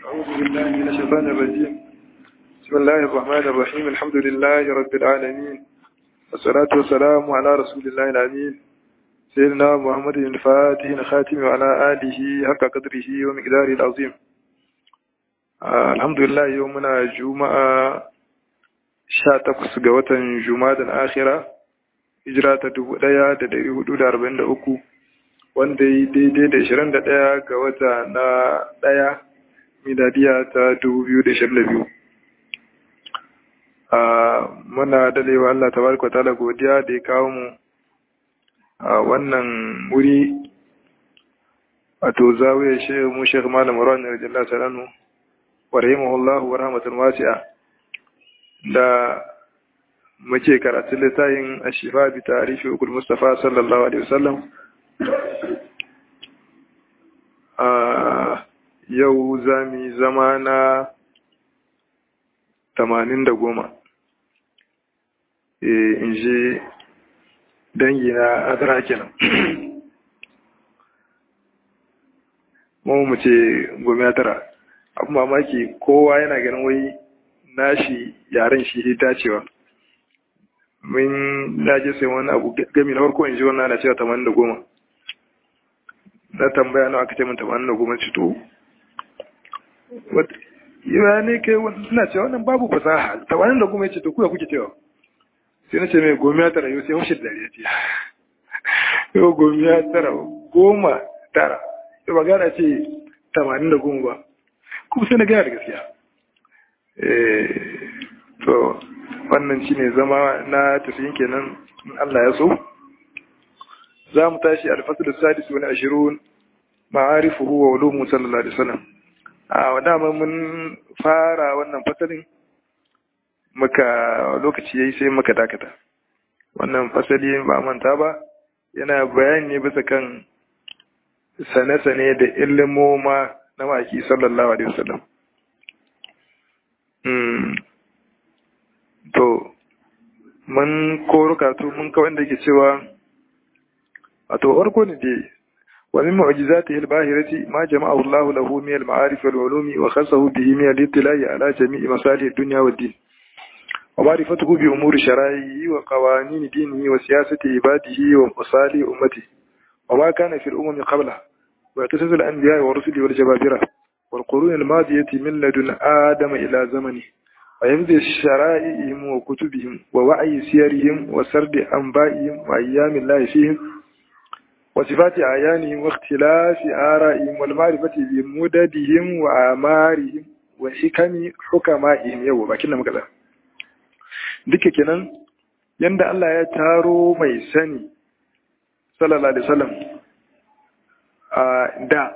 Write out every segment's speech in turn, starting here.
أعوذ بالله من الشيطان الرجيم بسم الله الرحمن الرحيم الحمد لله رب العالمين والصلاة والسلام على رسول الله الأمين سيدنا محمد الفاتح الخاتم وعلى آله حق قدره ومقداره العظيم آه الحمد لله يومنا جمعة شاتقس قوة جمعة آخرة hijira ta dubu ɗaya da ɗari hudu da arba'in da uku wanda yi daidai da ishirin da ɗaya ga wata na ɗaya miladiya ta dubu biyu da ishirin da biyu muna dalewa Allah ta barka ta godiya da ya kawo mu a wannan wuri wato zawiyar shehu mu shekh malam rawan rajullah salanu wa rahimahullahu wa rahmatan wasi'a da muke karatun littafin ashifa bi tarihi ukul mustafa sallallahu alaihi wasallam a yau zami zama na tamanin da goma in ji dangi na adara kenan mu mu ce goma tara abu mamaki kowa yana ganin wai nashi yaren shi dacewa mun daje sai wani abu gami na farko in ji wannan ana cewa tamanin da goma na tambaya nawa aka ce min tamanin da goma ci to ya ne kai suna cewa wannan babu fasaha tamanin da goma ya ce to kuya kuke cewa sai na ce mai goma ya tara yau sai hushe da ya ce yau goma ya tara goma tara yau ba gana ce tamanin da goma ba kuma sai na gaya da gaskiya to wannan shine zama na tafiyin kenan in Allah ya so za mu tashi alfasul sadis wani ashirun ma'arifuhu wa ulumu sallallahu alaihi wasallam a dama mun fara wannan fasalin muka lokaci yayi sai muka dakata wannan fasali ba manta ba yana bayani ne bisa kan sane-sane da ilimoma na maki sallallahu alaihi wasallam to mun koro karatu mun kawai da ke cewa a to farko ne dai wa min mu'jizatihi al-bahirati ma jama'ahu Allah lahu min al-ma'arif wal-ulumi wa khassahu bihi min al-ittila'i ala jami'i masalih ad-dunya wad-din wa ma'rifatuhu bi umuri shara'ihi wa qawanin dinihi wa siyasati ibadihi wa masalih ummati wa ma kana fi al-umam qabla wa yatasalu al-anbiya wa rusuli wal jababira wal qurun al-madiyati min ladun adama ila zamani ويمضي شرائعهم وكتبهم ووعي سيرهم وسرد أنبائهم وأيام الله فيهم وصفات أعيانهم واختلاف آرائهم والمعرفة بمددهم وآمارهم وحكم حكمائهم يو باكنا مكذا duka kenan yanda Allah ya taro mai sani sallallahu alaihi wasallam a da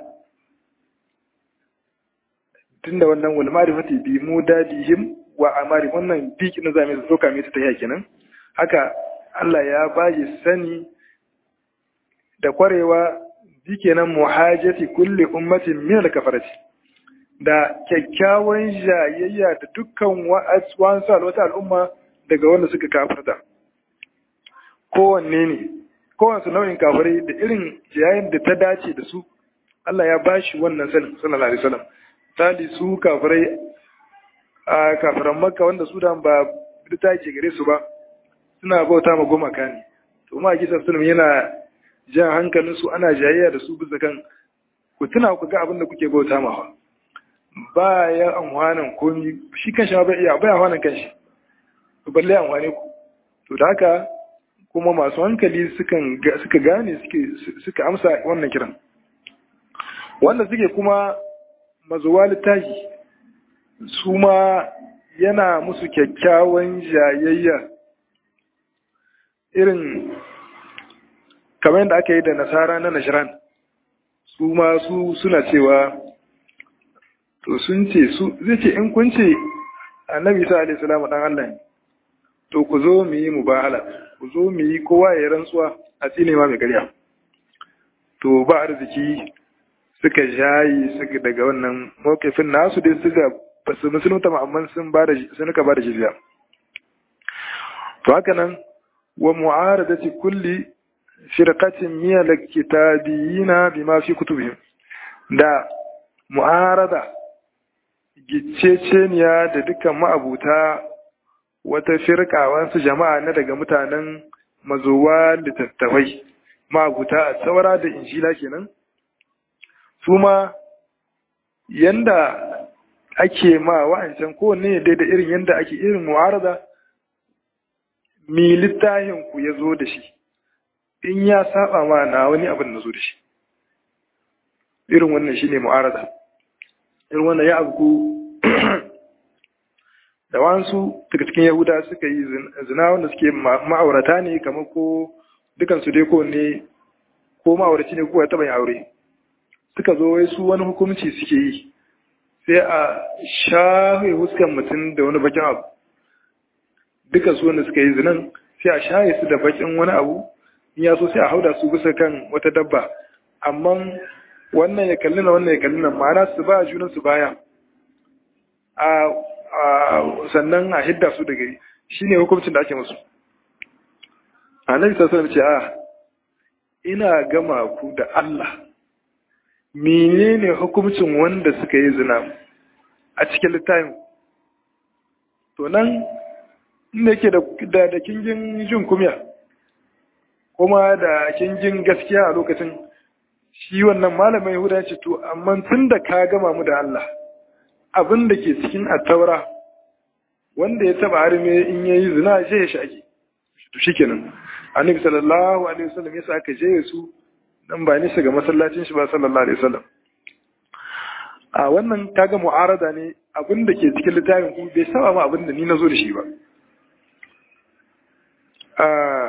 tunda wannan wal ma'rifati bi mudadihim wa amari wannan biki na zame su soka mai ta tafiya kenan haka Allah ya bashi sani da kwarewa bi kenan muhajati kulli ummatin min al-kafarati da kyakkyawan jayayya da dukkan wa'aswan wata al'umma daga wanda suka kafarta kowanne ne kowanne nau'in kafirai da irin jayayin da ta dace da su Allah ya bashi wannan sanin sallallahu alaihi wasallam tali su kafirai a kafiran makka wanda su da ba ta ke gare su ba suna bauta ma gumaka ne to ma kisa sunan yana jan hankalin su ana jayayya da su bisa kan ku tuna ku ga abin da kuke bauta ma ba ya amfanin komi shi kanshi ba iya ba amfanin kanshi to balle amfane ku to da haka kuma masu hankali sukan suka gane suke suka amsa wannan kiran wanda suke kuma mazuwa littafi su ma yana musu kyakkyawan jayayya irin kamar yadda aka yi da nasara na nashiran su ma su suna cewa to sun ce su zai ce in kun ce annabi isa alaihi salamu dan Allah ne to ku zo mu yi mubahala ku zo mu yi kowa ya rantsuwa a tsine ma mai karya to ba arziki suka jayi suka daga wannan mawkifin nasu dai suka basu musulunta ma amma sun ba da sun ka ba da jizya to haka nan wa mu'aradati kulli firqatin min al-kitabiyina bima fi kutubihim da mu'arada gicceceniya da dukkan ma'abuta wata firka wasu jama'a na daga mutanen mazowa littattafai ma'abuta a saura da injila kenan su ma yanda ake ma wa'ancan kowanne dai da irin yanda ake irin mu'arada mi littafin ku ya zo da shi in ya saba ma na wani abin na zo da shi irin wannan shine mu'arada irin wannan ya abu da wansu daga cikin yahuda suka yi zina wanda suke ma'aurata ne kamar ko dukansu dai ko ne ko ma'auraci ne ko ya taba yin aure suka zo wai su wani hukunci suke yi sai a shafe huskan mutum da wani bakin abu duka su wanda suka yi zinan sai a shaye su da bakin wani abu in ya so sai a hauda su bisa kan wata dabba amma wannan ya kalli na wannan ya kalli na ma'ana su ba junan su baya a sannan a hidda su da gari shine hukuncin da ake musu annabi sallallahu alaihi wasallam ce a ina gama ku da Allah menene hukuncin wanda suka yi zina a cikin littafin to nan inda yake da da kingin jin kumya kuma da kingin gaskiya a lokacin shi wannan malamin Yahuda ya ce to amma tun da ka gama mu da Allah abin da ke cikin attaura wanda ya taba harme in yayi zina je ya shaki to shikenan annabi sallallahu alaihi wasallam yasa aka je su dan ba nisa ga masallacin shi ba sallallahu alaihi wasallam a wannan kaga mu'arada ne abin da ke cikin littafin ku bai saba ma abin da ni nazo da shi ba a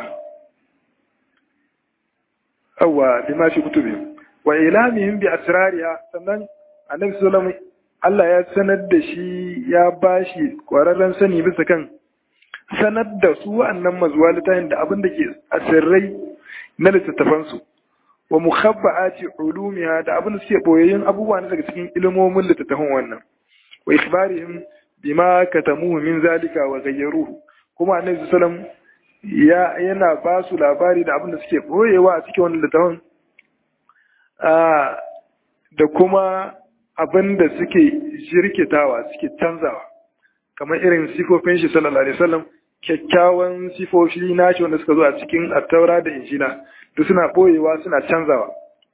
awwa bima fi kutubi wa ilamihim bi asrariha sannan annabi sallallahu alaihi Allah ya sanar da shi ya bashi kwararren sani bisa kan sanar da su wa'annan mazuwa littafin da abin da ke asirrai na littattafansu wa mukhabba'ati ulumiha da abin da suke boyayyun abubuwa na daga cikin ilmomin littattafan wannan wa ikhbarihim bima katamuhu min zalika wa ghayyaruhu kuma annabi sallam ya yana ba su labari da abin da suke boyewa a cikin wannan littattafan da kuma abin da suke jirkitawa suke canzawa kamar irin sifofin shi sallallahu alaihi wasallam kyakkyawan sifofi nashi wanda suka zo a cikin attaura da injila da suna boyewa suna canzawa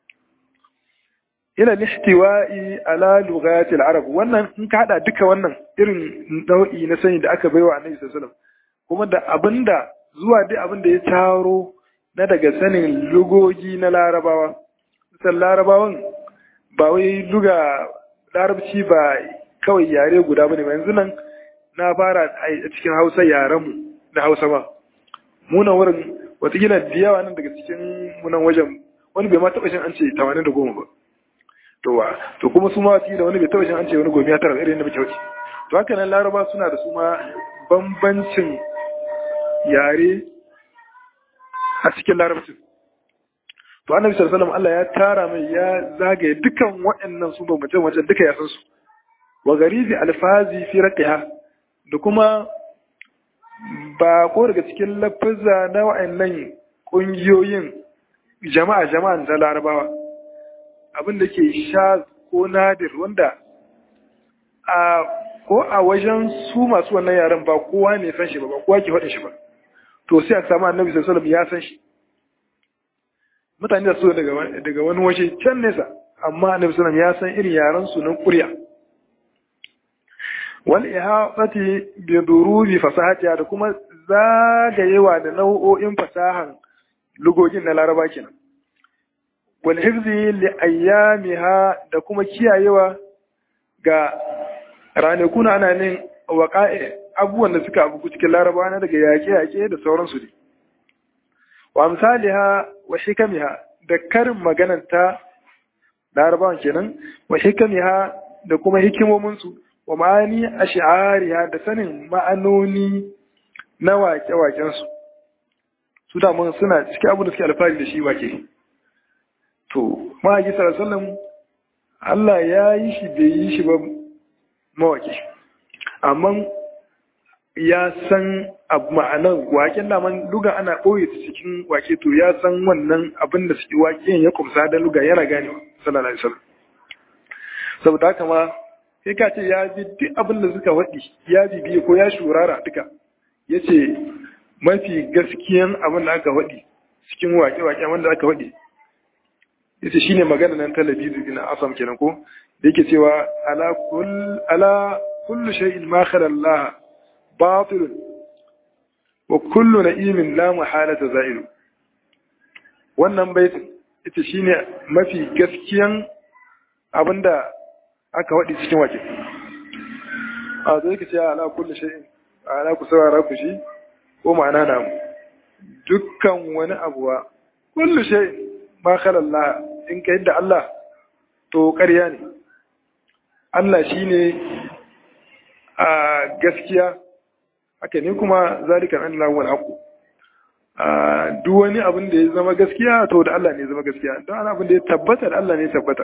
ila lihtiwa'i ala lughati al-arab wannan in ka hada duka wannan irin nau'i na sani da aka baiwa annabi sallallahu alaihi wasallam kuma da abinda zuwa dai abinda ya taro na daga sanin lugogi na larabawa san larabawan ba wai luga larabci ba kawai yare guda bane ba yanzu nan na fara a cikin hausa yarenmu da hausa ba munan wurin watakila da yawa nan daga cikin munan wajen wani bai ma taɓa shin an ce tamanin da goma ba to wa to kuma su ma watakila wani bai taɓa shin an ce wani gomiya tara irin da muke wuce to haka nan laraba suna da su ma bambancin yare a cikin larabcin to annabi sallallahu alaihi Allah ya tara mai ya zagaye dukan waɗannan su bambance bambance duka ya san su wa garibi alfazi fi raqiha da kuma ba ko daga cikin lafazza na wa'annan ƙungiyoyin jama'a jama'an da larabawa abin da ke sha ko nadir wanda a ko a wajen su masu wannan yaren ba kowa ne san shi ba ba kowa ke faɗin shi ba to sai a samu annabi sallallahu alaihi ya san shi mutane da su daga daga wani waje can nesa amma annabi sallallahu ya san irin yaren su nan ƙurya wal ihafati bi durubi fasahatiha da kuma zagayewa da nau'o'in fasahan lugogin na laraba kenan wal hifzi li ayyamiha da kuma kiyayewa ga ranakun ana nin waqa'i abubuwan da suka abu cikin laraba na daga yaƙe-yaƙe da sauransu ne wa amsaliha wa hikamiha da karin magananta larabawan kenan wa hikamiha da kuma hikimominsu wa ma'ani a shi'ariya da sanin ma'anoni na wake-wakensu su damun suna cikin abu da suke alfahari da shi wake to ma'aiki sarasalin Allah ya yi shi bai yi shi ba mawake amma ya san abu ma'anar waken daman luga ana ɓoye ta cikin wake to ya san wannan abin da suke waken ya kumsa da luga yana ganewa sallallahu alaihi wasallam saboda haka ma sai ka ce ya bi duk abin da suka waɗi ya bibiye ko ya shurara duka ya ce mafi gaskiyan abin da aka waɗi cikin waƙe-waƙe wanda aka waɗi ya ce shi ne magana nan talabizu na asam kenan ko da yake cewa ala kullu shay'in ma khala Allah batilun wa kullu na'imin la muhalata za'ilu wannan baitin ita shine mafi gaskiyan abinda aka waɗi cikin wake a zai ka ce ala kullu shay'in ala ku saurara ku shi ko ma'ana na dukkan wani abuwa kullu shay'in ma khala Allah in ka yadda Allah to ƙarya ne Allah shine a gaskiya haka ne kuma zalikan Allah wal haqu duk wani abin da ya zama gaskiya to da Allah ne ya zama gaskiya don ana abin da ya tabbata da Allah ne ya tabbata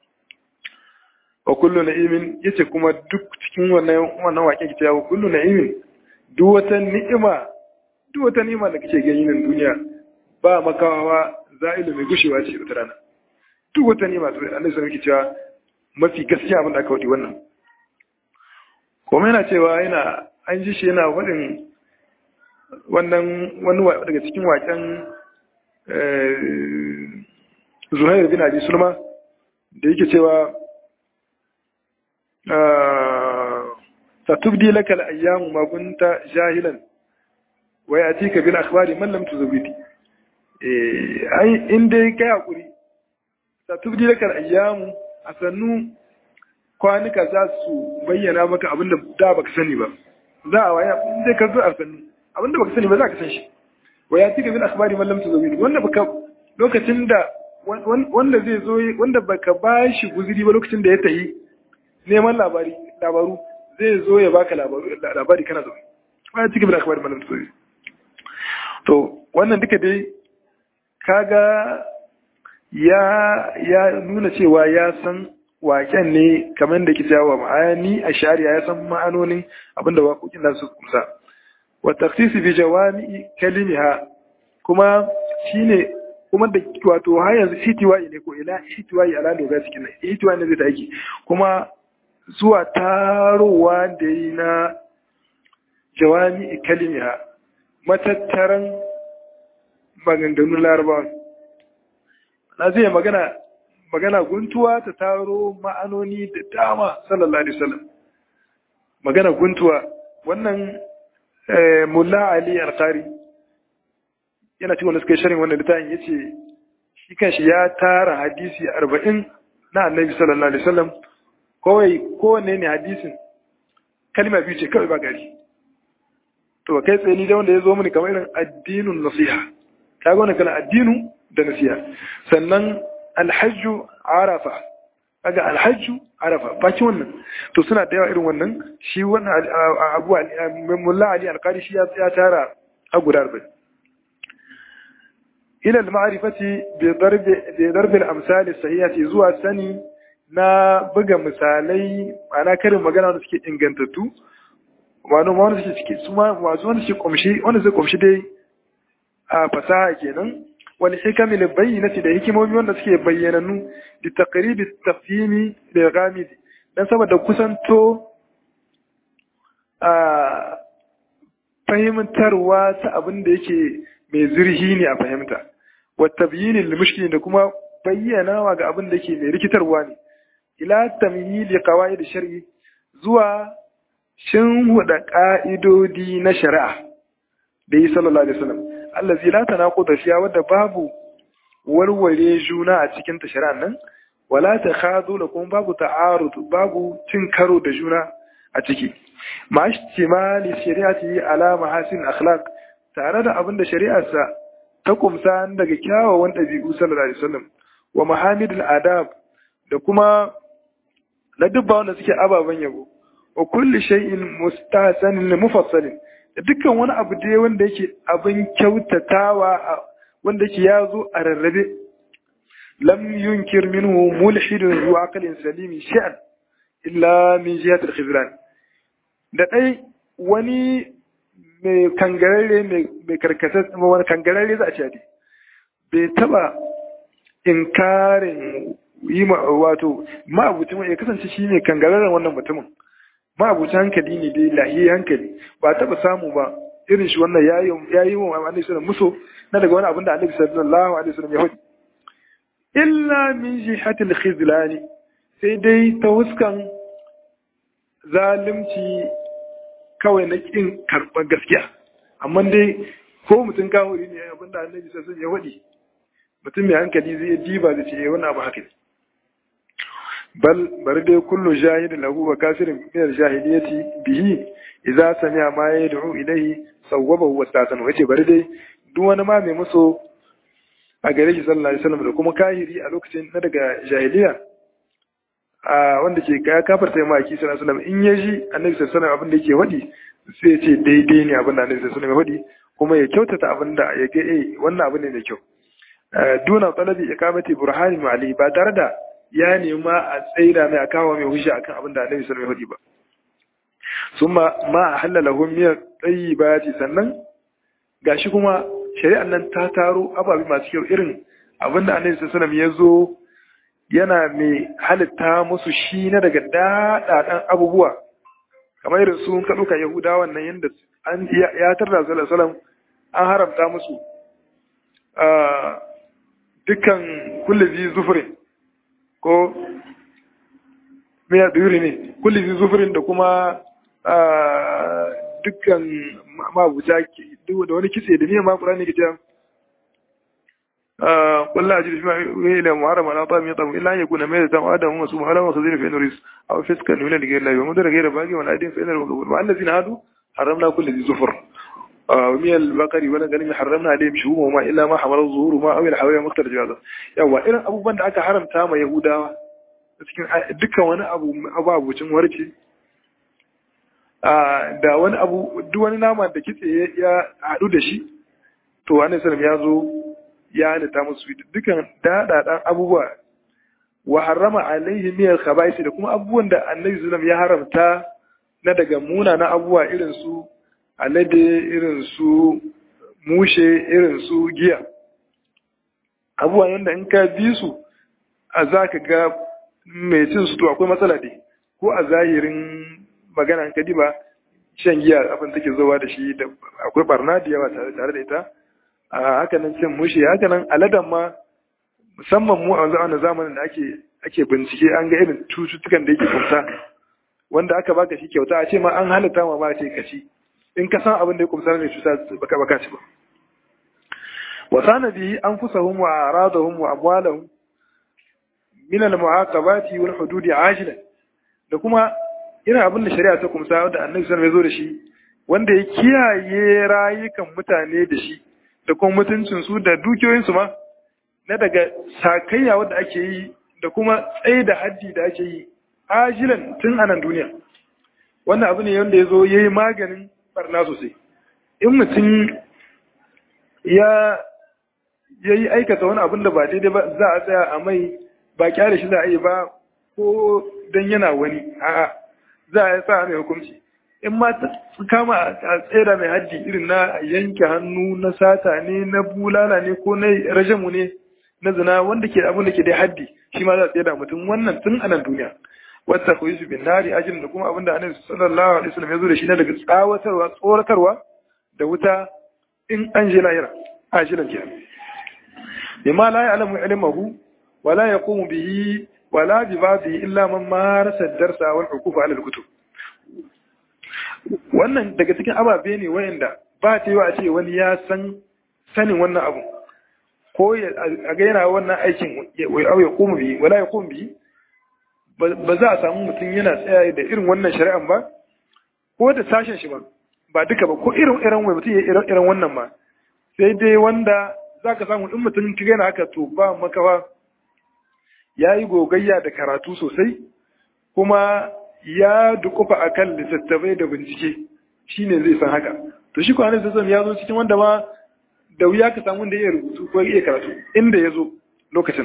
wa kullu na'imin yace kuma duk cikin wannan wannan waƙe kice ya kullu na'imin duk wata ni'ima duk wata ni'ima da kake gani nan duniya ba makawa za'ilu mai gushewa ce wata rana duk wata ni'ima to Allah sai yake cewa mafi gaskiya abin da aka wadi wannan kuma yana cewa yana an ji shi yana faɗin wannan wani daga cikin waƙen zuhair bin abi sulma da yake cewa satubdi laka al-ayyamu ma kunta jahilan wa yatika bil akhbari man lam tuzawidi eh ai in dai kai hakuri satubdi laka al-ayyamu asannu kwanuka za su bayyana maka abinda da baka sani ba za a waya in dai ka zo a sannu abinda baka sani ba za ka san shi wa yatika bil akhbari man lam tuzawidi wanda baka lokacin da wanda zai zo wanda baka bashi guzuri ba lokacin da ya tayi neman labari labaru zai zo ya baka labari kana zo ba cikin bin akhbar malam tsori to wannan duka dai kaga ya ya nuna cewa ya san waken ne kamar da ke cewa ma'ani a shari'a ya san ma'anonin abinda waƙoƙin nasu kusa wa taksisi bi jawami kalimiha kuma shine kuma da wato har yanzu itiwa'i ne ko ila itiwa'i ala doga cikin nan itiwa'i ne zai ta aiki kuma zuwa tarowa da yi na jawami kalimiha matattaran maganganun larabawa na zai magana magana guntuwa ta taro ma'anoni da dama sallallahu alaihi wasallam magana guntuwa wannan mulla ali alqari yana cikin wanda suka yi sharin wannan littafin yace shi kanshi ya tara hadisi arba'in na annabi sallallahu alaihi wasallam kawai kowanne ne hadisin kalma biyu ce kawai ba gari to kai tsaye ni da wanda ya zo mini kamar irin addinun nasiha kaga wannan kana addinu da nasiha sannan alhajju arafa kaga alhajju arafa baki wannan to suna da yawa irin wannan shi wannan abu mulla ali alqari shi ya tara a guda arba'in ila al-ma'rifati bi darb bi darb al-amsal as-sahihati zuwa sani na buga misalai ana karin magana da suke ingantattu wani wanda suke ciki su ma wasu wanda suke kumshi wanda suke kumshi dai a fasaha kenan wani hikami da bayyana da hikimomi wanda suke bayyananu da taqribi tafhimi da ghamidi dan saboda kusanto a fahimtarwa ta abin da yake mai zurhi ne a fahimta wa tabyinin limushkili da kuma bayyanawa ga abin da yake mai rikitarwa ne ila tamyili qawaid shar'i zuwa shin huda ka'idodi na shari'a da yi sallallahu alaihi wasallam allazi la tanaquda fiya wadda babu warware juna a cikin ta shari'an nan wala takhadu lakum babu ta'arud babu cin karo da juna a ciki ma ishtimali shari'ati ala mahasin akhlaq tare da abin da shari'arsa ta kumsa daga kyawawan ɗabi'u sallallahu alaihi wasallam wa mahamidul adab da kuma na dubba wanda suke ababen yabo wa kulli shay'in mustahsanin mufassalin da dukkan wani abu dai wanda yake abin kyautatawa wanda yake yazo a rarrabe lam yunkir minhu mulhidun zu aqlin salimi sha'an illa min jihati al-khizlan da dai wani mai kangararre mai karkatar wani kangararre za a ce bai taba inkarin yi wato ma'abucin ya kasance shi ne kangararren wannan mutumin ma'abucin hankali ne dai lahiyi hankali ba taɓa samu ba irin shi wannan ya yi wa annabi sallallahu muso na daga wani abin da annabi sallallahu alaihi wasallam ya faɗi illa min jihatil khizlani sai dai ta huskan zalimci kawai na kin karɓar gaskiya amma dai ko mutum kawuri ne abin da annabi sallallahu ya faɗi mutum mai hankali zai diba da ce wani abu haka bal bari dai kullu jahidin lahu wa kafirin min al-jahiliyati bihi idza sami'a ma yad'u ilayhi sawwabahu wa sta'sanu yace bari dai duk wani ma mai muso a gare shi sallallahu alaihi wasallam da kuma kahiri a lokacin na daga jahiliya a wanda ke kaya kafarta ya maki sallallahu alaihi wasallam in ya ji annabi sallallahu alaihi wasallam abin da yake wadi sai ya ce daidai ne abin da annabi sallallahu alaihi wasallam ya wadi kuma ya kyautata abin da ya ga eh wannan abu ne mai kyau duna talabi iqamati burhani mali ba tare da ya nema a tsaida mai a kawo mai hujja akan abin da annabi sallallahu alaihi wasallam ya wadi ba summa ma halalahu min tayyibati sannan gashi kuma shari'an nan ta taro ababe masu kyau irin abin da annabi sallallahu alaihi wasallam ya zo yana mai halitta musu shi na daga daɗaɗan abubuwa kamar irin su ka ɗauka yahudawan nan yadda an ya tarda sallallahu alaihi an haramta musu dukkan kulli zufurin ko miya duri ne kulli zufurin da kuma dukkan mabuta da wani kitse da miyan makura ne ke cewa قل لا أجد فيما إلى محرم على طعام يطعم إلا أن يكون ميتة أو آدم ومسوم حلاما وخزين فإنه رزق أو فسقا من غير الله ومدر غير باقي ولا أيدين فإنه مقبول وعن الذين هادوا حرمنا كل ذي زفر ومن البقر ولا غنم حرمنا عليهم شهومهما إلا ما حمل ظهورهما أو الحوايا مختلف هذا يوا إذا أبو بند أكا حرم تاما يهودا cikin dukkan wani abu ababucin warke da wani abu duk wani nama da kitse ya haɗu da shi to wani salam ya zo ya halitta musu dukan daɗaɗan abubuwa wa harrama alaihi miyar khabaisi da kuma abubuwan da annabi sallam ya haramta na daga munanan abubuwa irin su alade irin su mushe irin su giya abubuwa wanda in ka bi su a za ka ga mai cin su to akwai matsala ne ko a zahirin magana ka ba shan giya abin take zowa da shi da akwai barna da yawa tare da ita a hakanan cin mushi hakanan aladan ma musamman mu a wannan zamanin da ake ake bincike an ga irin cututtukan da yake kumsa wanda aka baka shi kyauta a ce ma an halatta ma ba ce ka ci in ka san abin da ya kumsa ne cuta baka baka ci ba wa sana bihi anfusahum wa aradahum wa amwalahum min al-mu'aqabati wal hudud ajilan da kuma irin abin da shari'a ta kumsa da annabi sallallahu alaihi wasallam ya zo da shi wanda ya kiyaye rayukan mutane da shi da kuma mutuncinsu da dukiyoyinsu ma na daga sakayya wadda ake yi da kuma tsaye da haddi da ake yi ajilan tun anan duniya wannan abu ne wanda ya zo ya yi maganin barna sosai in mutum ya yi aikata wani abin da ba daidai ba za a tsaya a mai ba kyale shi za a yi ba ko don yana wani a'a za a sa mai hukunci in ma kama a tsera mai haddi irin na yanke hannu na sata ne na bulala ne ko na rajamu ne na zina wanda ke abin da ke dai haddi shi ma za a tsera mutum wannan tun a nan duniya wata ku su bin nari ajin da kuma abin da annabi sallallahu alaihi wasallam ya zo da shi na daga tsawatarwa tsoratarwa da wuta in an je lahira ajilan kenan bima la ya'lamu ilmahu wa la yaqumu bihi wa la bi ba'dihi illa man marasa ad-darsa wal hukufa ala al-kutub wannan daga cikin ababe ne wayanda ba ta yi wa a ce wani ya san sanin wannan abu ko a ga yana wannan aikin ya kuma bi wala ya kuma bi ba za a samu mutum yana tsaya da irin wannan shari'an ba ko da sashen shi ba ba duka ba ko irin irin wai mutum ya irin irin wannan ma sai dai wanda za ka samu in mutum ka gana haka to ba makawa ya yi gogayya da karatu sosai kuma ya dukufa a kan littattafai da bincike shi ne zai san haka to shi kwanan sassan ya zo cikin wanda ma da wuya ka samu da iya rubutu ko iya karatu inda ya zo lokacin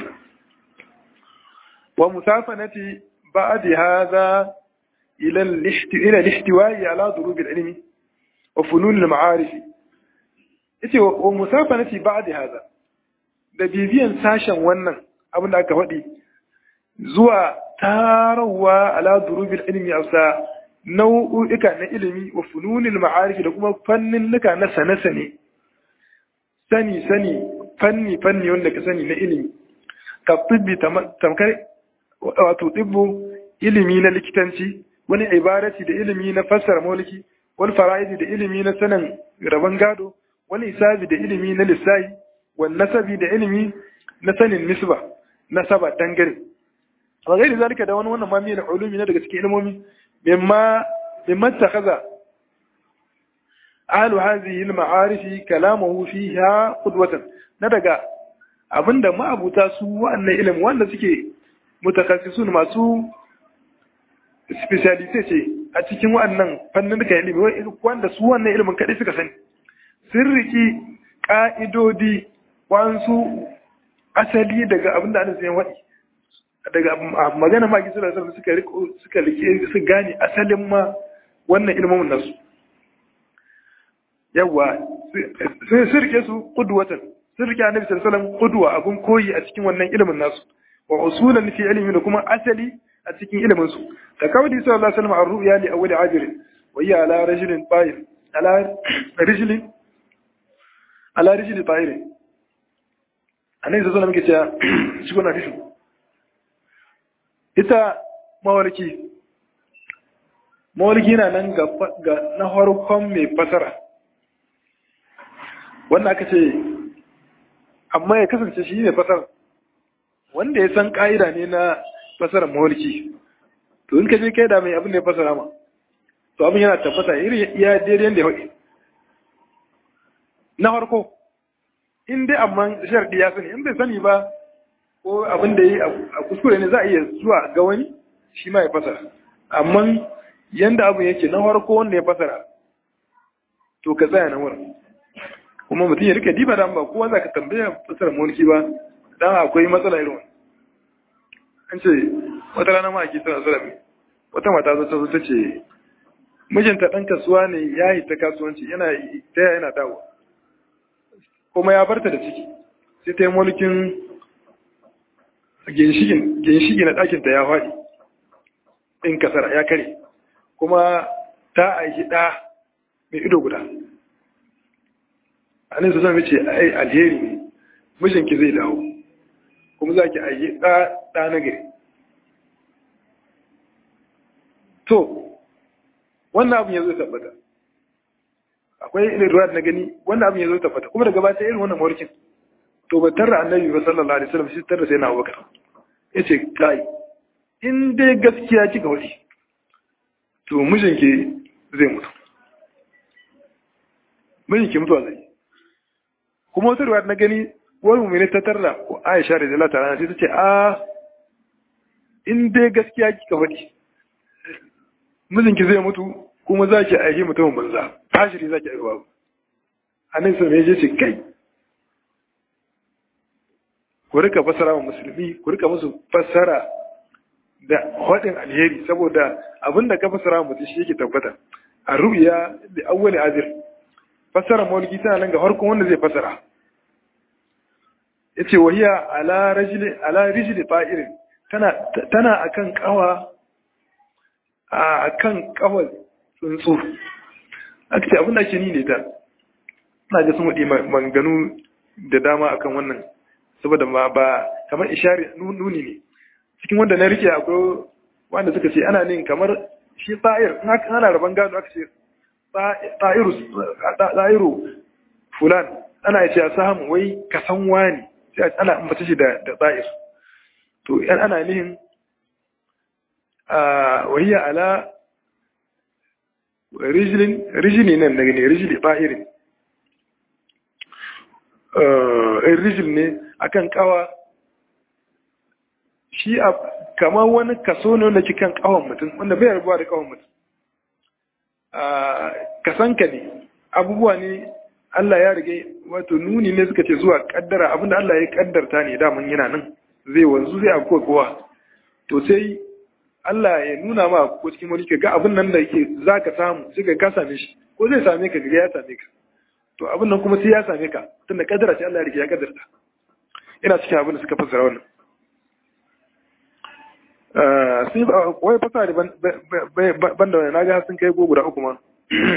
wa musafanati ba'di hadha ila ila lihtiwa'i ala durub al-ilmi wa funun al-ma'arif yace wa musafanati ba'di hadha da bibiyan sashen wannan abin da aka faɗi zuwa tarawa ala durubil ilmi afsa nau'uka na ilimi wa fununil ma'arif da kuma fannin nuka na sane-sane sani sani fanni fanni wanda ka sani na ilimi ka tibbi tamkar wato tibbu ilimi na likitanci wani ibarati da ilimi na fassara mulki wani fara'idi da ilimi na sanin rabon gado wani isabi da ilimi na lissahi wani nasabi da ilimi na sanin nisba nasaba dangare wa gairi zalika da wani wannan mami na ulumi na daga cikin ilmomi mimma mimma takaza ahlu hadhihi al-ma'arif kalamuhu fiha qudwatan na daga abinda ma'abuta su wannan ilimi wanda suke mutakassisun masu speciality ce a cikin wannan fannin da ilimi wanda su wannan ilimin kadai suka sani sun riki ka'idodi wansu asali daga abinda ana sayan waɗi daga magana maki suna sarrafa suka riko suka rike su gane asalin ma wannan ilmomin nasu yawa sai su rike su qudwatan sun rike annabi sallallahu alaihi wasallam qudwa abun koyi a cikin wannan ilimin nasu wa usulan fi ilmi da kuma asali a cikin ilimin su ta kawai sallallahu alaihi wasallam ar-ru'ya li awwal ajr wa hiya ala rajulin ta'ir ala rijlin ala rijli ta'ir annabi sallallahu alaihi wasallam ke cewa shi kuna hadisi ita mawarki mawarki na nan ga na farkon mai fasara wanda aka ce amma ya kasance shi ne fasara wanda ya san ƙa'ida ne na fasarar mawarki to in ka je kai da mai abin da ya fasara ma to abin yana tabbata iri ya daidai da ya haɗe na farko in dai amma sharɗi ya sani in bai sani ba ko abin da yi a kuskure ne za a iya zuwa ga wani shi ma ya fasara amma yanda abin yake na farko wanda ya fasara to ka tsaya na wurin kuma mutum ya rika diba da ba kowa za ka tambaya fasara mulki ba dan akwai matsala irin an ce wata rana ma ake tsara tsara wata mata zo ta zo ta ce mijinta ɗan kasuwa ne ya yi ta kasuwanci yana ta yana dawo kuma ya barta da ciki sai ta yi mulkin ginshigi na ɗakinta ya faɗi in kasara ya kare kuma ta aiki ɗa mai ido guda a nan su zama ce ai alheri ne mijinki zai dawo kuma za ki aiki ɗa na gari to wannan abin ya zo tabbata akwai irin ruwa na gani wannan abin ya zo tabbata kuma daga bata irin wannan mawarkin to ba tarra annabi ba sallallahu alaihi wasallam shi tarra sai na abubakar yace kai in dai gaskiya kika wadi to mijinki zai mutu mijinki mutuwa zai kuma wata ruwa na gani wani mummuni ta tarra ko Aisha radiyallahu ta'ala sai ta ce a in dai gaskiya kika wadi mijinki zai mutu kuma za ki aihi mutumin banza tashiri za ki aihuwa annabi sai ya ce kai ku rika fassara wa musulmi ku rika musu fassara da haɗin alheri saboda abinda ka fassara mutum shi yake tabbata a ru'ya da awwali azir fassara mawliki tana nan ga harkon wanda zai fassara yace wahiya ala rajuli ala rijli fa'irin tana tana akan kawa akan kawa tsuntsu aka ce abinda ke ni ne ta ina ga sun waɗi manganu da dama akan wannan saboda ma ba kamar ishari nuni ne cikin wanda na rike akwai wanda suka ce ana nin kamar shi ta'ir ana rabon gado aka ce ta'iru fulan ana ce a samu wai kasan wani sai ana ambata shi da ta'ir to yan ana nihin a wahiyya ala rijili nan daga ne rijili ta'irin rijil ne akan kawa shi a kamar wani kaso ne wanda kan kawan mutum wanda bai rabuwa da kawan mutum kasanka ne abubuwa ne Allah ya rige wato nuni ne suka ce zuwa kaddara abinda Allah ya kaddarta ne daman yana nan zai wanzu zai akwai kowa to sai Allah ya nuna ma ko cikin wani ga abin nan da yake za ka samu sai ka ka same shi ko zai same ka ga ya same ka to abin nan kuma sai ya same ka tunda kaddara ce Allah ya rike ya kaddarta ina cikin abin da suka fassara wannan sun wai fasa da ban da wani na ga sun kai go guda uku ma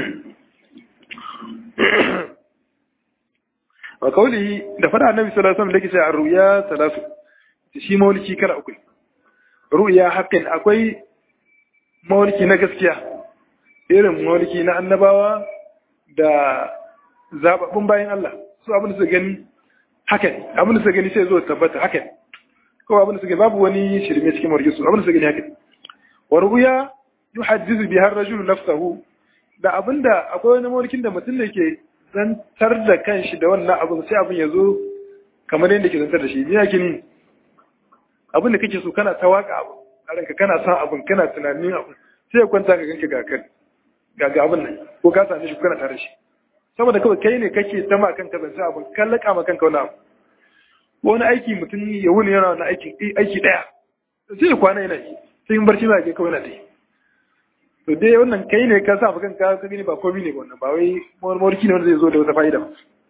wa kauli da fada annabi sallallahu alaihi wasallam da yake cewa ruya salatu shi mawliki kala uku ruya haqqin akwai mawliki na gaskiya irin mawliki na annabawa da zababbun bayan Allah su abin da su gani haka ne abin da su gani sai zo tabbata haka ne ko abin da su gani babu wani shirme cikin mawliki su abin da su gani haka ne wa ruya yuhaddizu biha ar-rajulu nafsahu da abinda akwai wani mawlikin da mutum da ke zantar da kanshi da wannan abin sai abin ya zo kamar yadda ke zantar da shi ni yake ni abin da kake so kana ta waka abu a ranka kana son abin kana tunanin abin sai ya kwanta ka ganka ga kan ga ga abin nan ko ka same shi kana tare shi saboda kawai kai ne kake ta ma kanka zance abin kan laka ma kanka wani abu wani aiki mutum ya wuni yana wani aiki aiki daya sai ya kwana yana yi sai in barci ma ke kawai na ta yi to dai wannan kai ne ka sa kanka ka gani ba komai ne wannan ba wai mawarki ne wanda zai zo da wata fa'ida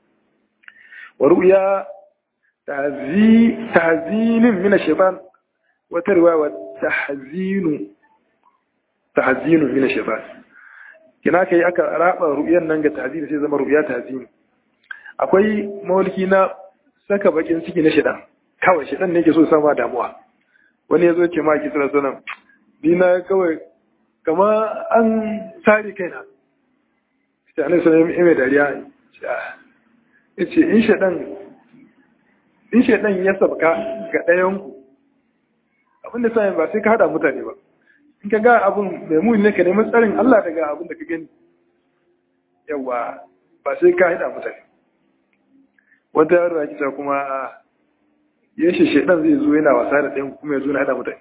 wa ru'ya tahzi tahzinin min ash-shaytan wa tarwa wa tahzinu tahzinu min ash-shaytan kina kai aka raba ru'yan nan ga tahzini sai zama ru'ya tahzini akwai mawalki na saka bakin ciki na shaitan kawai shaitan ne yake so sama damuwa wani ya zo ce ma ki sallallahu alaihi wasallam ni na kawai kama an tsari kaina ta ne sai mai dariya ya ce in shaɗan in shaɗan ya sabka ga ɗayanku abinda sayan ba sai ka haɗa mutane ba in ka ga abin mai muni ne ka nemi tsarin Allah daga abin da ka gani yawa ba sai ka haɗa mutane wata yaro ya kisa kuma ya shi shaɗan zai zo yana wasa da ɗayan kuma ya zo na haɗa mutane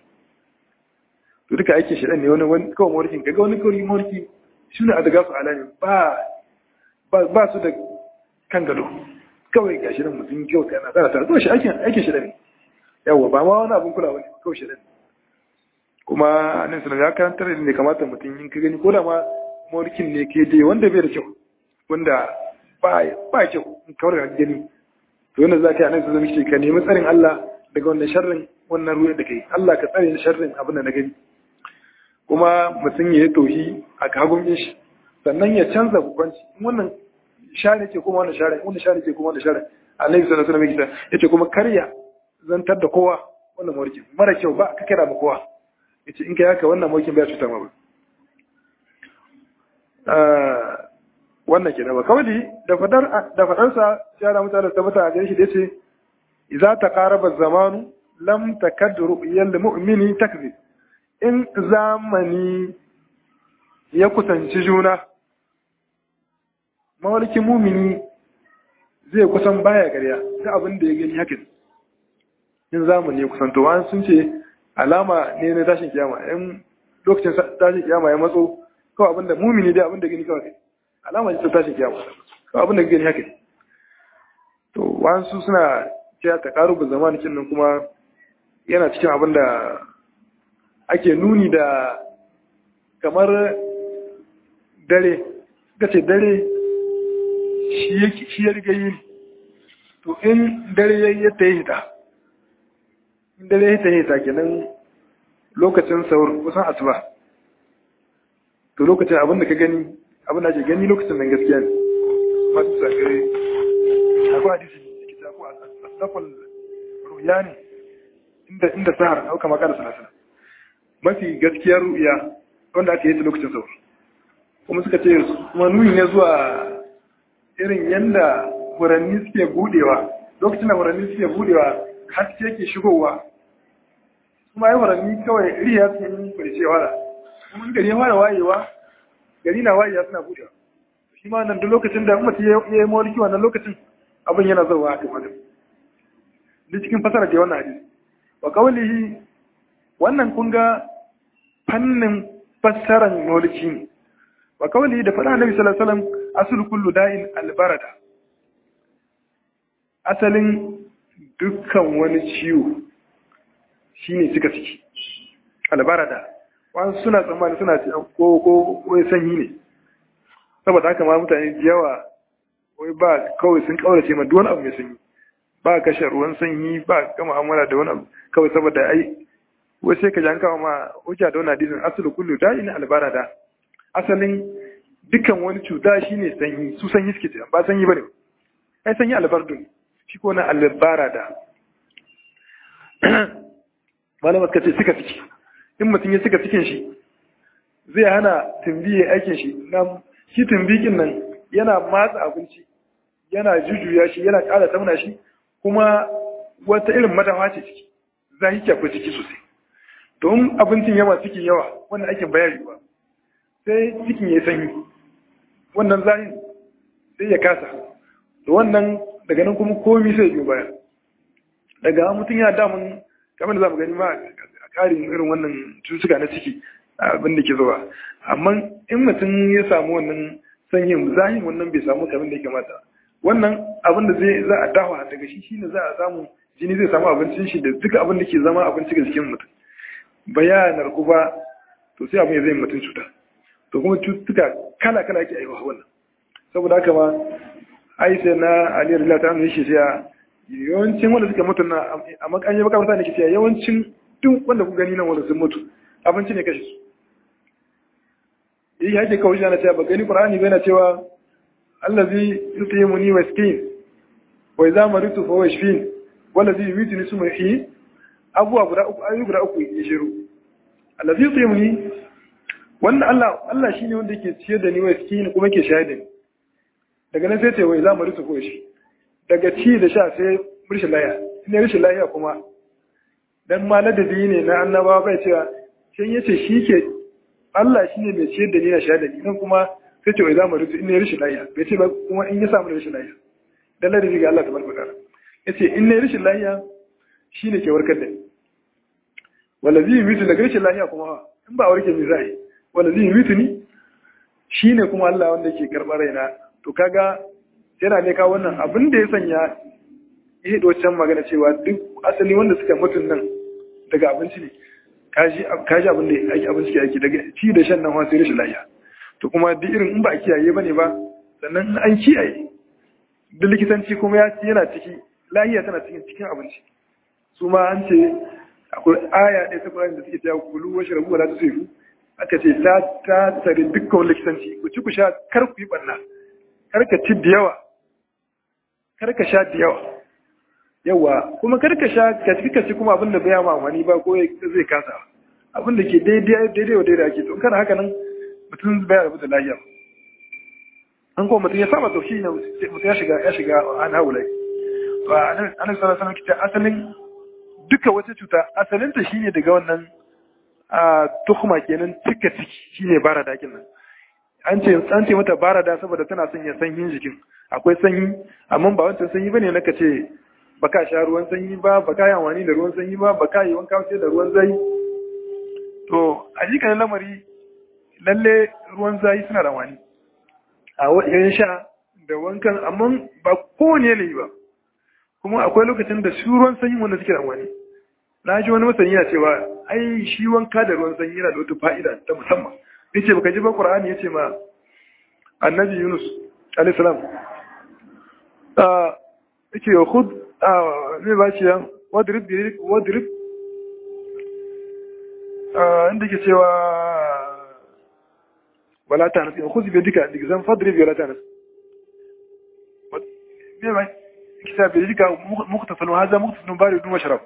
to duka aikin shi ne wani wani kawai morkin kaga wani kawai morki shi ne a daga su alami ba ba su da kan gado kawai ga shi nan mutum kyau ta yana tsara tare kawai shi aikin aikin shi ne yawa ba ma wani abin kula wani kawai shi ne kuma nan sanar ya karantar da ne kamata mutum in ka gani ko da ma morkin ne ke dai wanda bai da kyau wanda ba ba kyau in kawar da gani to wanda za ka yi a nan su zama shi ka nemi tsarin Allah daga wannan sharrin wannan ruwa da kai Allah ka tsare sharrin abin da na gani kuma mutum ya yi tohi a kagun shi sannan ya canza hukunci wannan share ce kuma wannan share wannan share ce kuma wannan share annabi sallallahu alaihi wasallam yace kuma karya zantar da kowa wannan mawrikin mara kyau ba ka kira ma kowa yace in kai haka wannan mawrikin bai cuta ma ba wannan kenan ba kawai da fadar da fadar sa ya da mutane tabbata a gare shi da yace idza taqaraba zamanu lam takad ru'yal mu'mini takzib in zamani ya kusanci juna mawalkin mumini zai kusan baya gariya ta abin da ya gani haka in zamani ya kusanto an sun ce alama ne na tashin kiyama in lokacin tashin kiyama ya matso kawai abin da mumini dai abin da gani kawai alama ce ta tashin kiyama kawai abin da gani haka to wasu suna cewa ta karu ba zamanin nan kuma yana cikin abin da ake nuni da kamar dare suka ce dare shi ya riga yi to in dare ya ta yi hita in dare ya ta yi hita kenan lokacin saur kusan asuba to lokacin abin da ka gani abin da ke gani lokacin nan gaskiya ne masu sakare akwai hadisi ke tafi a asafal ruya ne inda inda sahar auka makar sanasana mafi gaskiyar ruya wanda aka yi ta lokacin saur kuma suka ce kuma nuni ne zuwa irin yadda furanni suke budewa lokacin da furanni suke budewa haske ke shigowa kuma yi furanni kawai riya su yi farice wala kuma gari ya fara wayewa gari na wayewa suna budewa shi ma nan duk lokacin da mutum ya yi mawalki wannan lokacin abin yana zauwa a kan adam duk cikin fasara da wannan hadisi wa kawalihi wannan kun ga fannin fassarar mawalki ne wa kawalihi da faɗa annabi sallallahu alaihi wasallam asul kullu da'in albarada asalin dukkan wani ciwo shine cika ciki albarada wasu suna tsammani suna ko ko ko sanyi ne saboda haka ma mutane da yawa wai ba kawai sun kaurace ma duk wani abu mai sanyi ba kashe ruwan sanyi ba ga mu'amala da wani abu kawai saboda ai wai sai ka janka ma hujja da wannan hadisin asulu kullu da'in albara da asalin dukkan wani cuta shine sanyi su sanyi suke ce ba sanyi bane ai sanyi albardu shi ko na albara da malama suka ce suka ciki in mutum ya suka cikin shi zai hana tumbi ya aikin shi na shi tumbikin nan yana matsa abinci yana jujuya shi yana ƙara tauna shi kuma wata irin madawa ce ciki zahi kyafi ciki sosai don abincin yawa cikin yawa wannan aikin bayani ba sai cikin ya sanyi wannan zahin sai ya kasa da wannan daga nan kuma komi sai biyo baya daga mutum yana damun kamar da za mu gani ma a ƙarin irin wannan cututtuka na ciki abin da ke zuwa amma in mutum ya samu wannan sanyin zahin wannan bai samu kamar da ya kamata wannan abin da zai za a dawa daga shi shine za a samu jini zai samu abincin shi da duka abin da ke zama abinci ga jikin mutum bayanar ku ba to sai abin ya zai mutum cuta to kuma cututtuka kala kala ake aiwa wannan saboda haka ma ai sai na Ali radiyallahu ta'ala yake cewa yawancin wanda suka mutu na a makanye baka mutane ke cewa yawancin duk wanda ku gani nan wanda sun mutu abinci ne kashe su yi hake kawai na cewa ba gani qur'ani bai na cewa allazi yut'imuni wa yasqin wa idza maritu fa huwa yashfin wallazi yumituni summa yuhyi abuwa guda uku ayu guda uku ya shiru allazi yut'imuni wannan Allah Allah shine wanda yake ciyar da ni wa yasqin kuma yake shayar da ni daga nan sai ce wa idza maritu fa yashfi daga ci da sha sai rishin lahiya ne rishin lahiya kuma dan ma ladabi ne na annabawa bai cewa sai yace shi ke Allah shine mai ciyar da ni na shayar da ni nan kuma sai ce wai za mu rutu in ne rashin lafiya bai ce ba kuma in ya samu rashin lafiya dan ladabi ga Allah tabaraka ta'ala yace in ne rashin lafiya shine ke warkar da ni wallazi yumitu daga rashin lafiya kuma in ba warke ni zai wallazi yumitu ni shine kuma Allah wanda yake karbar raina to kaga yana ne ka wannan abin da ya sanya ya do can magana cewa duk asali wanda suka mutun nan daga abinci ne kaji kaji abin da ake abinci ke ake daga ci da shan nan wa sai rashin lafiya to kuma duk irin in ba a kiyaye bane ba sannan an kiyaye da likitanci kuma ya yana ciki lahiya tana cikin cikin abinci su ma an ce akwai aya ɗaya ta Qur'ani da suke cewa kulu wa shrabu wala tusrifu aka ce ta ta tare dukkan likitanci ku ci ku sha kar ku yi barna kar ka ci da yawa kar ka sha da yawa yawa kuma kar ka sha ka ci ka ci kuma abin da bai ma amfani ba ko zai kasa abin da ke daidai daidai wa daidai ake to kana haka nan mutum bai rabu da lafiya an kuma mutum ya saba to shi ne mutum ya shiga ya shiga an haulai to anan sallallahu alaihi wasallam asalin duka wata cuta asalin ta shine daga wannan a tuhuma kenan cika ciki shine barada kin nan an ce an ce mata barada saboda tana son ya sanyin jikin akwai sanyi amma ba wancan sanyi bane naka ce baka sha ruwan sanyi ba baka yi amfani da ruwan sanyi ba baka yi wanka sai da ruwan zai to a jikan lamari lalle ruwan zayi suna da wani a wajen sha da wankan amma ba kowane ne ba kuma akwai lokacin da su ruwan sanyi wanda suke da wani na ji wani masani yana cewa ai shi wanka da ruwan sanyi yana da wata fa'ida ta musamman ya ce baka ji ba ƙur'ani ya ce ma annabi yunus alaihissalam ya ce ya hud zai ba shi yan wadrib inda ke cewa ولا تهنس خذ بيدك الإجزام فاضرب ولا تهنس كتاب بيدك مختصر وهذا مختصر بارد وشراب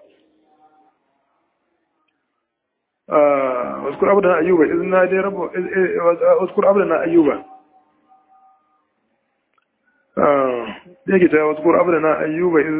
واذكر عبدنا أيوب إذ نادي ربه واذكر عبدنا أيوب دي كتاب واذكر عبدنا أيوب إذ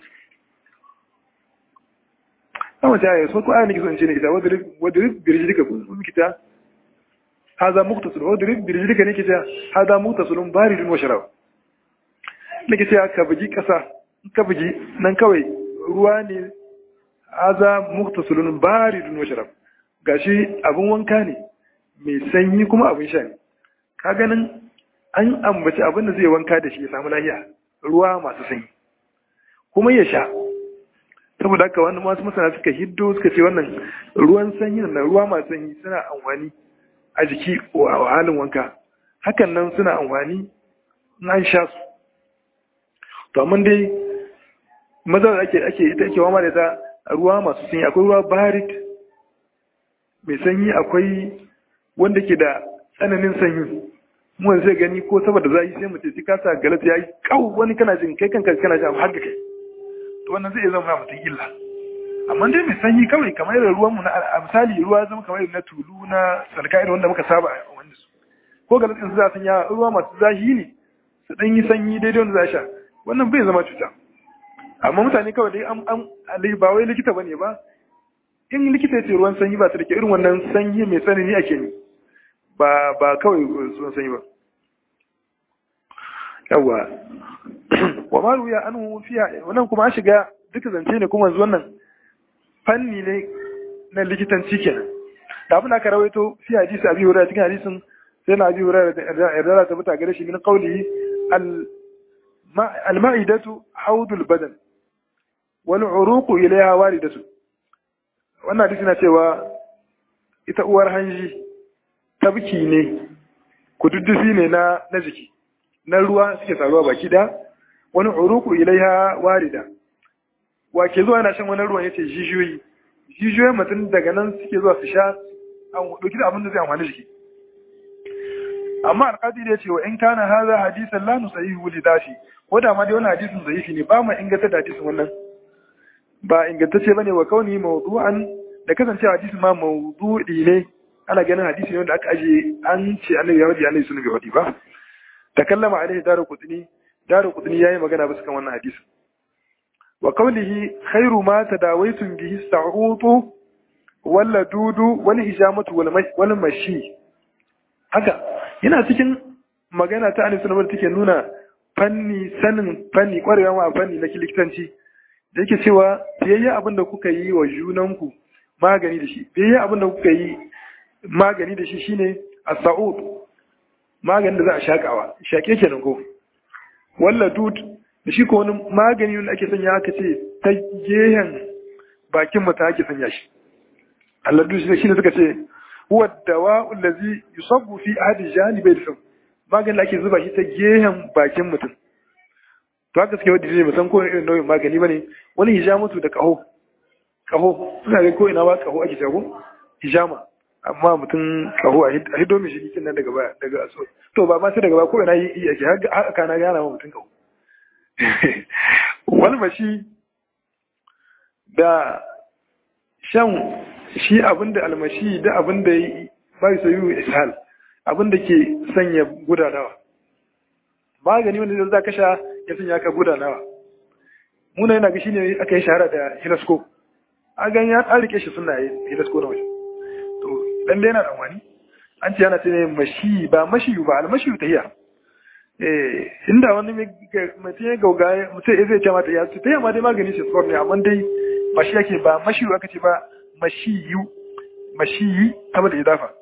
أما تعالى واذكر آية نكسو إنشيني كتاب واضرب برجلك كتاب هذا مغتسل اضرب برجلك ne kace hada mutasilun baridun wa sharab ne kace ka buji kasa ka buji nan kawai ruwa ne hada mugtasilun baridun wa sharab gashi abun wanka ne mai sanyi kuma abun sha ne ka ganin an ambaci abin da zai wanka da shi ya samu lafiya ruwa masu sanyi kuma ya sha saboda haka wannan masu masana suka hiddo suka ce wannan ruwan sanyi na ruwa masu sanyi suna amfani a jiki a halin wanka hakan nan suna amfani na sha su to amma dai maza da ake ake ita ake wama da ta ruwa masu sanyi akwai ruwa barit mai sanyi akwai wanda ke da tsananin sanyi mu zai gani ko saboda zafi sai mutum sai ka sa galat ya yi kau wani kana jin kai kanka kana jin har da kai to wannan zai zama mutum illa amma dai mai sanyi kawai kamar irin ruwan mu na a misali ruwa zama kamar irin na tulu na salka irin wanda muka saba a wanda su ko galat din su za su ya ruwa masu zafi ne su dan yi sanyi daidai wanda za sha wannan bai zama cuta amma mutane kawai dai an ba wai likita bane ba in likita ya ce ruwan sanyi ba su da ke irin wannan sanyi mai tsanani ake ne ba ba kawai ruwan sanyi ba yawa wa ma ruya an fiya wannan kuma an shiga duka zance ne kuma yanzu wannan fanni ne na likitanci kenan da abin da aka rawaito fi hadisi abi hurairah cikin hadisin sai na abi hurairah da yarda ta buta gare shi min qawli al al-ma'idatu hawdul badan wal uruqu ilayha waridatu wannan hadisi na cewa ita uwar hanji tabki ne kududdufi ne na na jiki na ruwa suke taruwa baki da wani uruku ilaiha warida wa ke zuwa yana shan wani ruwan yace jijiyoyi jijiyoyin mutum daga nan suke zuwa su sha an dauki da abin da zai amfani jiki amma alƙadi da ya ce wa in kana haza hadisan la nusahihu li dafi ko da ma dai wannan hadisin zaifi ne ba mu inganta da hadisin wannan ba ingantacce bane wa kauni mawdu'an da kasancewa hadisin ma mawdu'i ne ana ganin hadisi ne wanda aka aje an ce annabi ya wadi annabi sunan bai wadi ba takallama alaihi daru qutni daru qutni yayi magana bisa kan wannan hadisi wa qawlihi khairu ma tadawaitum bihi sa'utu wala dudu wal hijamatu wal mashi haka yana cikin magana ta annabi sunan take nuna fanni sanin fanni kwarewa a fanni na likitanci da yake cewa biyayya abin da kuka yi wa junanku magani da shi biyayya abin da kuka yi magani da shi shine as-sa'ud maganin da za a shakawa shake kenan ko walla dud da shi ko wani magani wanda ake sanya aka ce ta gehen bakin mu ta ake sanya shi Allah dud shi ne suka ce huwa dawa'u allazi yusabbu fi ahadi janibai da maganin da ake zuba shi ta gehen bakin mutum to haka suke wadda ne musan kowane irin nau'in magani bane wani hijamatu da kaho kaho suna ga ko ina ba kaho ake jago hijama amma mutum kaho a hido mai shi kin nan daga baya daga so to ba ma sai daga baya ko ina yi ake haka kana gana ma mutum kaho wani mashi da shan shi abinda almashi da abinda yi bai soyu ishal abinda ke sanya gudanawa magani wanda za ka sha ya sanya ka gudanawa muna yana ga shine aka yi shahara da hilasko a gan ya an rike shi suna hilasko na waje to dan dai yana da wani an ce yana ce ne mashi ba mashi ba almashi ta hiya eh inda wani mutum ya gauga mutum ya zai ce mata ya ta yamma dai magani shi sport ne amma dai mashi yake ba mashi aka ce ba mashi yu mashi yi saboda idafa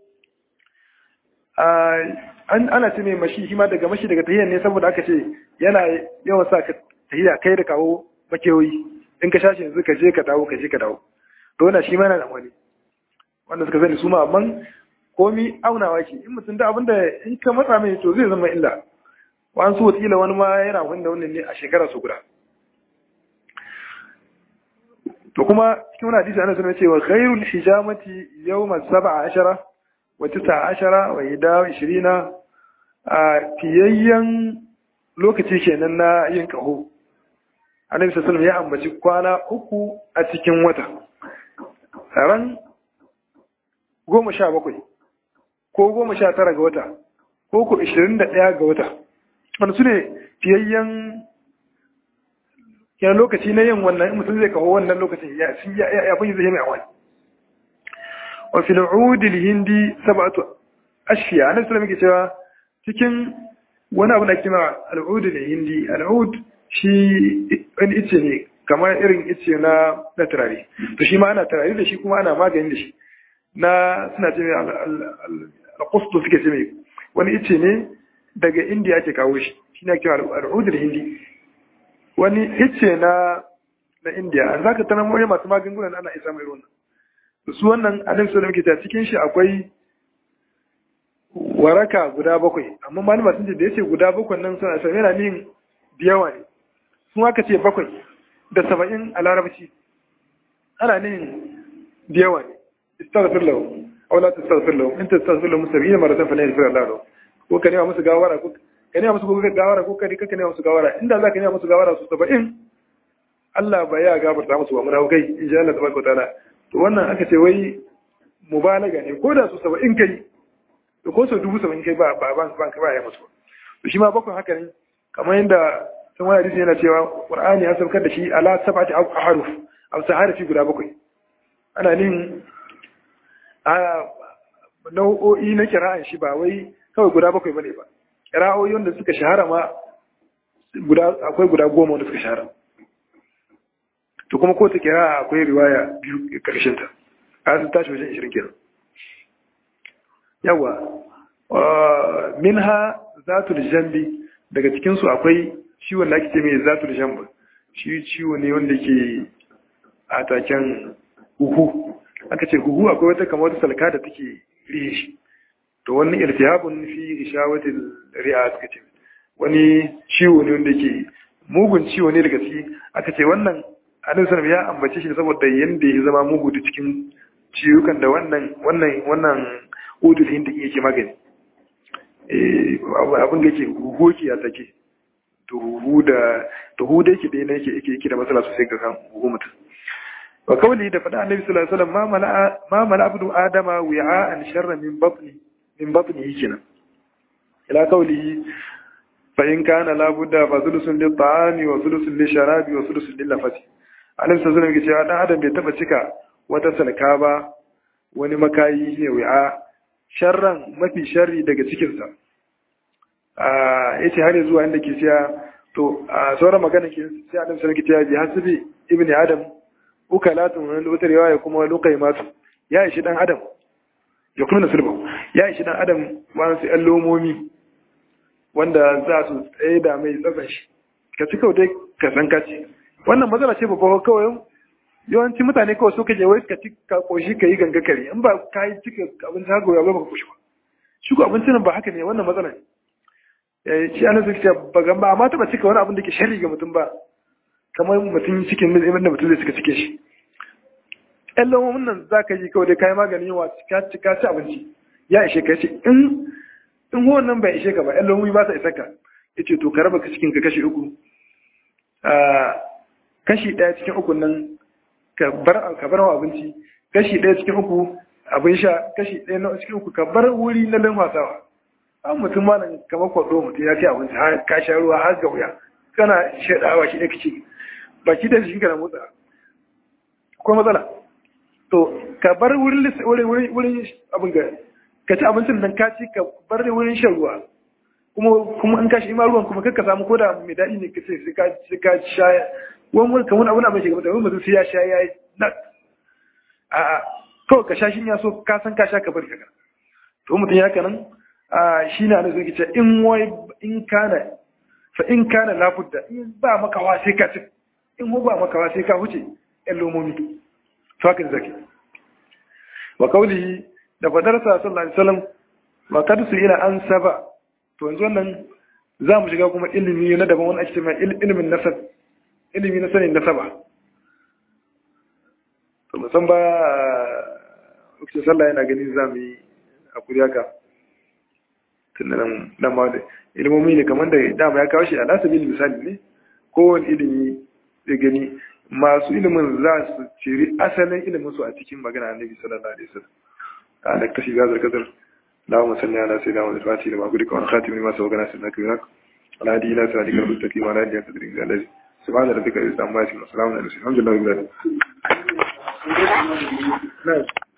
an ana ce mai mashi shi ma daga mashi daga tahiyar ne saboda aka ce yana yawan sa ka tahiya kai da kawo makewoyi in ka shashi yanzu ka je ka dawo ka je ka dawo to wannan shi ma yana da wani wanda suka sani su ma amma komi aunawa ke in mutum da abinda in ka matsa mai to zai zama illa wani su wataƙila wani ma yana wanda wannan ne a shekara su guda to kuma cikin wani hadisi ana sanar cewa khairul hijamati yawma sab'a ashara wa tisa ashara wa ida ishirina a fiyayyen lokaci kenan na yin kaho annabi sallallahu ya ambaci kwana uku a cikin wata ran goma sha bakwai ko goma sha tara ga wata ko ko ishirin da ɗaya ga wata wanda su ne fiyayyen yana lokaci na yin wannan mutum zai kawo wannan lokacin ya fi zai mai awai wa fil udil hindi sab'atu ashfiya annabi sallallahu alaihi cewa cikin wani abu da kima al'ud ne hindi al'ud shi wani ice ne kamar irin ice na na turare to shi ma ana turare da shi kuma ana magani da shi na suna ce mai al-qustu suke ce mai wani ice ne daga indiya ake kawo shi shi ne kira al'ud da hindi wani ice na na indiya an zaka tanar mawai masu magungunan ana isa mai ruwan su wannan annabi sallallahu alaihi wasallam cikin shi akwai waraka guda bakwai amma malama sun ce da yace guda bakwai nan suna sai yana nin biyawa ne sun aka ce bakwai da saba'in a larabci ana nin biyawa ne istaghfir lahu aw la tastaghfir lahu in tastaghfir lahu 70 maratan fa la yaghfir Allah lahu ko ka nema musu gawara ko ka nema musu gawara ko ka ka nema musu gawara inda za ka nema musu gawara su 70 Allah ba ya gafarta musu ba muna kai insha Allah tabaraka wa ta'ala to wannan aka ce wai mubalaga ne ko da su 70 kai to ko su dubu 70 kai ba ba ba ba ya musu to shi ma bakwai haka ne kamar yadda sun wani hadisi yana cewa qur'ani ya saukar da shi ala sab'ati ahruf aw saharifi guda bakwai ana nin a nau'o'i na kira'an shi ba wai kawai guda bakwai bane ba kira'o'i wanda suka shahara ma guda akwai guda goma wanda suka shahara to kuma ko ta kira'a akwai riwaya biyu karshen ta a sun tashi wajen 20 kenan yawa minha zatul jambi daga cikin su akwai ciwon da ake ce mai zatul jambi shi ciwo ne wanda ke a taken huhu aka ce huhu akwai wata kamar wata salka da take rihe shi to wani iltihabun fi rishawatil ri'a suka ce wani ciwo ne wanda ke mugun ciwo ne daga ciki aka ce wannan annabi sallallahu ya ambace shi saboda yanda ya zama mugu da cikin ciwukan da wannan wannan wannan udul hindi yake magani eh abin da yake huhu ke ya take to huhu da to huhu da yake da yake yake yake da matsala sosai ga kan huhu mutum wa kawli da faɗa annabi sallallahu alaihi wasallam ma mala ma mala abdu adama wi'a'an sharra min batni min batni kenan ila kawli fa in kana la budda fa sulusun lil ta'ami wa sulusun lil sharabi wa sulusun lil nafasi annabi sallallahu alaihi wasallam dan adam bai taba cika wata salka ba wani makayi ne wi'a sharran mafi sharri daga cikin sa a yace har zuwa inda ke siya to a sauran magana ke sai annabi sallallahu alaihi wasallam ke bi hasbi ibni adam ukalatun wani wata riwaya kuma lukaimatu ya ishi dan adam ya kuma sulba ya ishi dan adam wasu yan lomomi wanda za su tsaye da mai tsatsan shi ka ci kawai dai ka san kaci wannan matsala ce babba kawai yawanci mutane kawai so kaje wai ka ci ka koshi ka yi ganga kare in ba ka yi cika abinci haka ya ba ka koshi ba shi ko abincin ba haka ne wannan matsala ne shi ana zai ba gamba amma taba cika wani abin da ke sharri ga mutum ba kamar mutum cikin da mutum zai cika cike shi ƴan lamomin nan za ka yi kawai da kayan maganin yawa ka ci ka ci abinci ya ishe ka ce in in wannan bai ishe ka ba ƴan lamomi ba sa isa ka ya ce to ka raba cikin ka kashi uku kashi ɗaya cikin uku nan ka bar ka bar abinci kashi ɗaya cikin uku abin sha kashi ɗaya na cikin uku ka bar wuri na lamfasawa an mutum ma nan kamar kwaɗo mutum ya ci abinci har ka sha ruwa har ga wuya kana shaɗawa shi ɗaya kace baki da shi kana motsa ko matsala to ka bar wurin wurin wurin abin ga ka ci abincin nan ka ci ka bar wurin shan ruwa kuma kuma in ka shi ma ruwan kuma kakka samu koda mai daɗi ne kace sai ka sai ka sha wani wani kamar abin abin shiga mata wani mutum sai ya sha ya yi nat a a kawai ka sha shi ya so ka san ka sha ka bari ka to mutum ya kanan a shi na da zai ce in wai in kana fa in kana labudda in ba makawa sai ka ci in mu ba makawa sai ka huce ƴan lomomi to haka zaki wa kauli da fadar sa sallallahu alaihi wasallam wa kad su ila an saba to yanzu wannan za mu shiga kuma ilimi na daban wani ake cewa ilimin nasab ilimi na sanin nasaba to musan ba lokacin sallah yana gani za mu yi hakuri haka tunda nan nan ma ilimomi ne kamar da dama ya kawo shi a nasa bil misali ne kowane ilimi da gani masu ilimin za su ciri asalin ilimin su a cikin magana annabi sallallahu alaihi wasallam a da kashi gazar kadar اللهم صل على سيدنا محمد الفاتح لما أقولك وعن خاتم لما سبقنا سيدنا كبيرك على هذه إلى سعادك المستقيم وعلى هذه قدر الذي سبحان ربك رب العزة عما يصفون وسلام على المرسلين الحمد لله رب العالمين